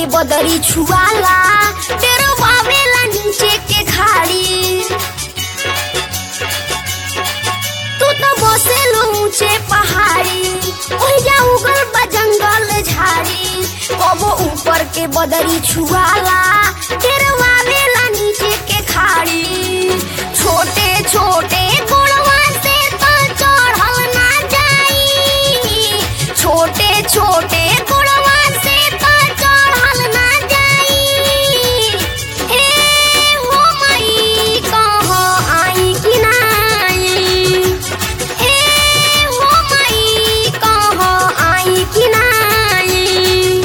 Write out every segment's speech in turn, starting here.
बदरी छुआला तेरो बाबेला नीचे के खाड़ी तू तो बसे ऊंचे पहाड़ी ओहिजा उगल बा जंगल झाड़ी कबो ऊपर के बदरी छुआला तेरो बाबेला नीचे के खाड़ी छोटे छोटे गुड़वा से तो चढ़ल ना जाई छोटे छोटे गुड़वा से तो चढ़ल ना जाई ए हो मई कहो आई कि ना आई ए हो मई कहो आई कि ना आई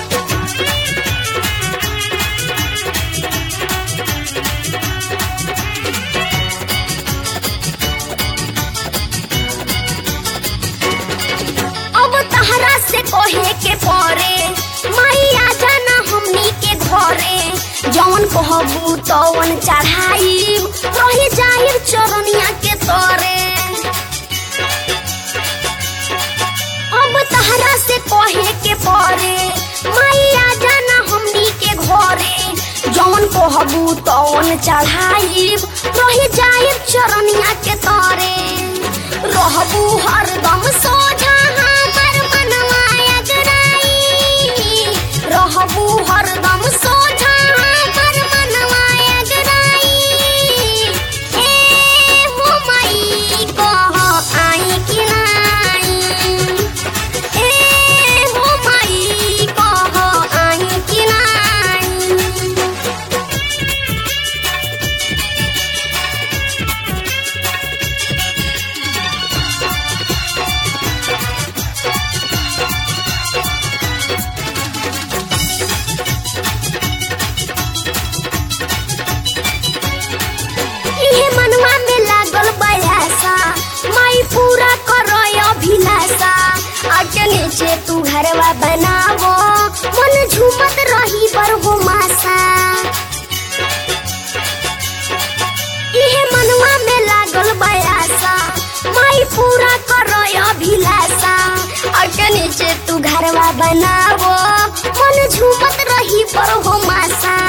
अब तहरा से कहे के परे मैया जाना हमनी के घरे जौन कहबू तौन चढ़ाई रही जाहिर चरनिया के तोरे अब तहरा से कहे के परे मैया जाना हमनी के घरे जौन कहबू तौन चढ़ाई रही जाहिर चरनिया के तोरे रहबू हरदम सोझा हमर मनवा अगराई रहबू हरदम सोझा हमर मनवा अगराई ए हो मई कह आई कि ना आई ए हो मई कह आई कि ना आई इहे मनवा में लागल बयासा माई पूरा करो अभिलाषा आगे नीचे तू घरवा बनावो मन झूमत रही बर हो मासा इहे मनवा में लागल बयासा माई पूरा करो अभिलाषा आगे नीचे तू घरवा बनावो मन झूमत रही बर हो मासा